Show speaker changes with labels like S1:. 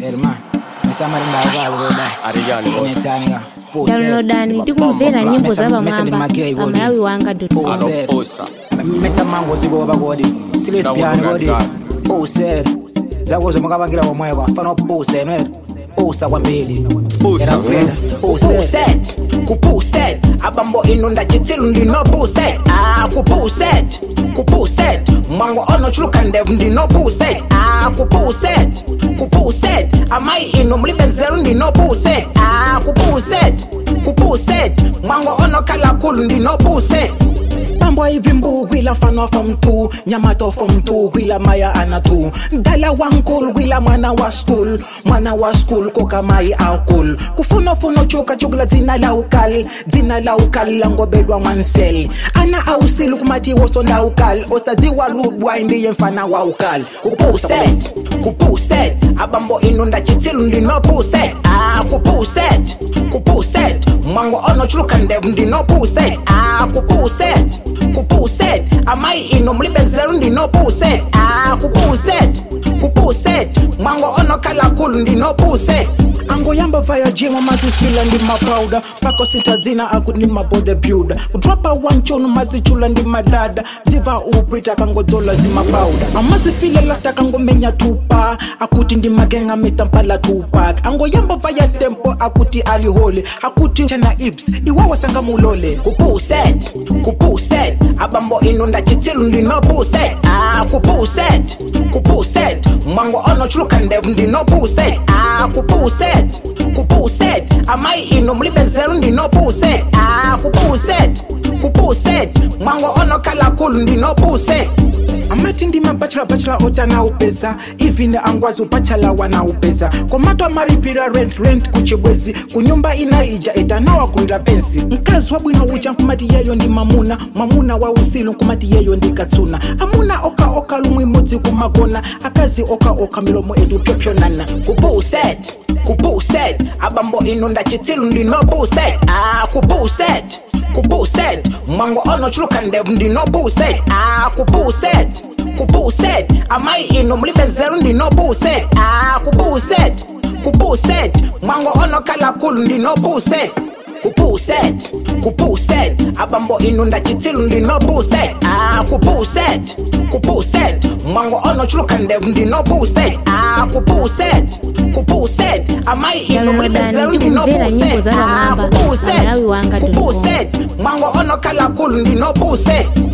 S1: Herman, mesamalinda ukaloda.
S2: Ariyani,
S1: Sinetanga.
S3: downloadani tikumvera nyimbo za pamwamba pamalawi wanga
S1: Pose.
S2: Anoposa.
S1: Mesa mango ziboba kodi. Silesipiani kodi. Pose. Zakuzo mukapangira komweko. Fano pose nwere. Pusa kwambiri.
S2: Pusa.
S1: Era kupenda. Pose.
S4: kupuset kupuset abambo inu ndachitsilu ndinopuset ah kupuset kupuset mwango onochuluka ndevu ndinopuset ah kupuset kupuset amayi inu mulibenzelu ndinopuset ah kupuset kupuset mwango onokhala khulu ndinopuset pambo hivi mbu gwila mfano wa mtu nyamato fo mtu gwila maya anatu dala wankul gwila mwana wa skul mwana wa skul koka mai akul kufunofuno chuka chukula dzina la ukal dzina la ukal langobedwa mwansel ana ausilu kumati woso la ukal osadziwa ludwa indiye mfana wa ukal kupuset kupuset abambo inu ndachitsilu ndinopuset ah kupuset kupuset mwango onochuluka ndevu ndinopuset ah kupuset kupuset amayi inu mulibenzelu ndinopuset ah kupuset kupuset mwango onokhala khulu ndinopuset angoyamba vaya jima mazifila ndi mapauda pako sitadzina aku ndi mabodybuilder kudropa wanchunu mazichula ndi madada ziva uprita kangodzola zimapauda amazifile lasta kangomenya tupa akuti ndi magenga mitampala tupak angoyamba vaya tempo akuti alihole akuti chana ips iwawa sanga mulole kupuset kupuset abambo inu ndachitsilu ndinopuset ah kupuset kupuset mwango onochuluka ndevu ndinopuset ah kupuset kupuset amayi inu mulibenzelu ndinopuset ah kupuset kupuset mwango onokhala khulu ndinopuset amati ndi mabachela bachela otana upesa ivine angwazi upachala wana upesa komato amaripira rent rent kuchibwezi kunyumba inaija itanawa kuila pensi mkazi wabwino uja nkumati yeyo ndi mamuna mamuna wa usilu nkumati yeyo ndi katsuna amuna oka oka lumwe imodzi kumakona akazi oka oka milomo edu pyopyonana kupuset kupuset abambo inu ndachitsilu ndinopuset ah kupuset kupuset mwango onochuluka ndevu ndinopuset ah kupuset kupuset amayi inu mulibenzelu ndinopuset ah kupuset kupuset mwango onokhala khulu ndinopuset kupuset kupuset abambo inu ndachitsilu ndinopuset ah kupuset kupuset mwango onochuluka ndevu ndinopuset ah kupuset kupuset amayi inu mulibenzelu
S3: Downloadani tikumvera nyimbo
S4: ndinopuset
S3: za
S4: ah
S3: pamwamba
S4: kupuset
S3: pamalawi wanga
S4: kupuset mwango onokhala khulu ndinopuset